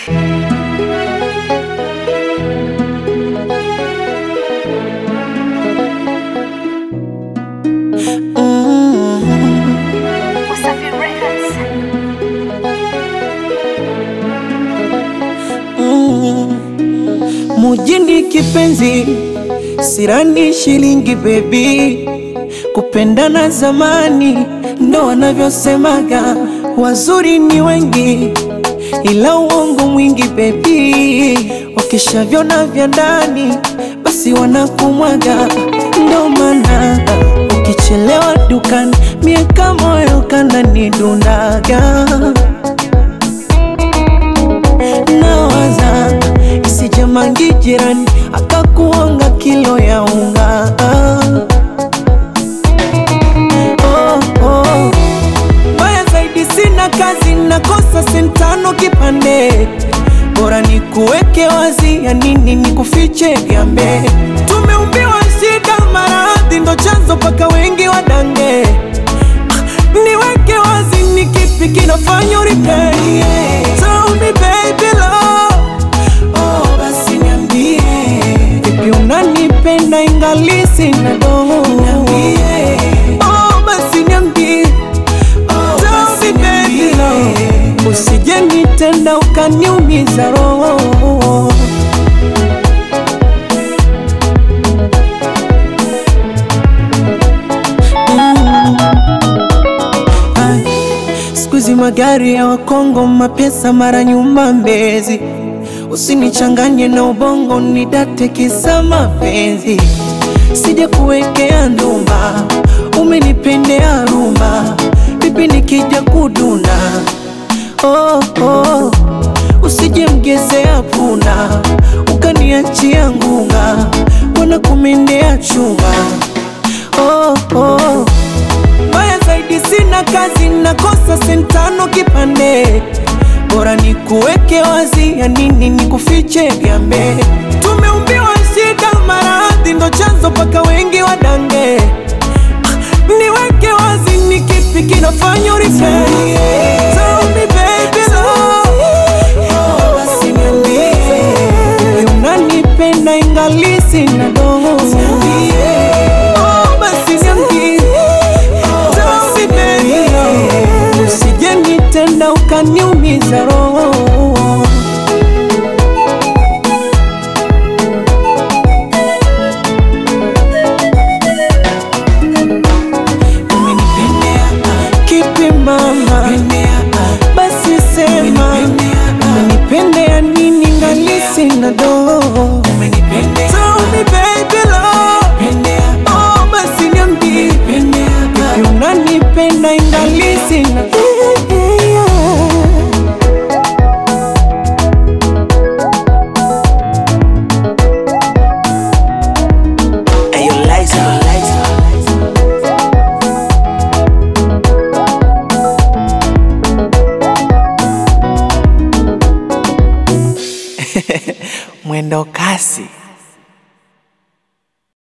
Wasafi Records. Mujini kipenzi, sirani shilingi bebi, kupendana zamani ndo wanavyosemaga, wazuri ni wengi ila uongo mwingi bebi, wakishavyona vya ndani basi wanakumwaga, ndo maana ukichelewa dukani miaka moyo kananidundaga nawaza isije mangi jirani akakuonga kilo ya unga oh, oh. Mbaya zaidi sina kazi nakosa sentano kipande bora ni kuweke wazi ya nini ni kufiche vyambe tumeumbiwa shida maradhi ndo chanzo paka wengi wadange niweke wazi ni kipi kinafanya uripei Tell me baby love Oh basi niambie Vipi unanipenda ingali sina doho Niambie Oh basi niambie Oh basi baby love Usije nitenda ukaniumiza roho Ay, Siku hizi magari ya Wakongo, mapesa mara nyumba Mbezi. Usinichanganye na ubongo, nidate kisa mapenzi. Sija kuwekea ndumba, umenipendea rumba, vipi nikija kuduna? Oh, oh. Usije mgezea puna, ukaniachia ngunga, wana kumendea chuma. Oh, oh. Mbaya zaidi sina kazi, nakosa sentano kipande, bora ni kuweke wazi, ya nini ni kufiche vyambe. Tumeumbiwa shida, maradhi ndo chanzo paka wengi wadange. Ah, Niweke wazi, ni kipi kinafanya uripei? Tell me baby love. Oh, basi niambie, Vipi unanipenda ingali sina doho? Oh, basi niambie Tell me baby love. Usije nitenda ukaniumiza roho Umenipendea kipi mama? Basi sema umenipendea nini ngali sina doho? Tell me baby love. Oh, basi niambie Vipi unanipenda ingali sina Ayo, Liza, Liza. mwendo kasi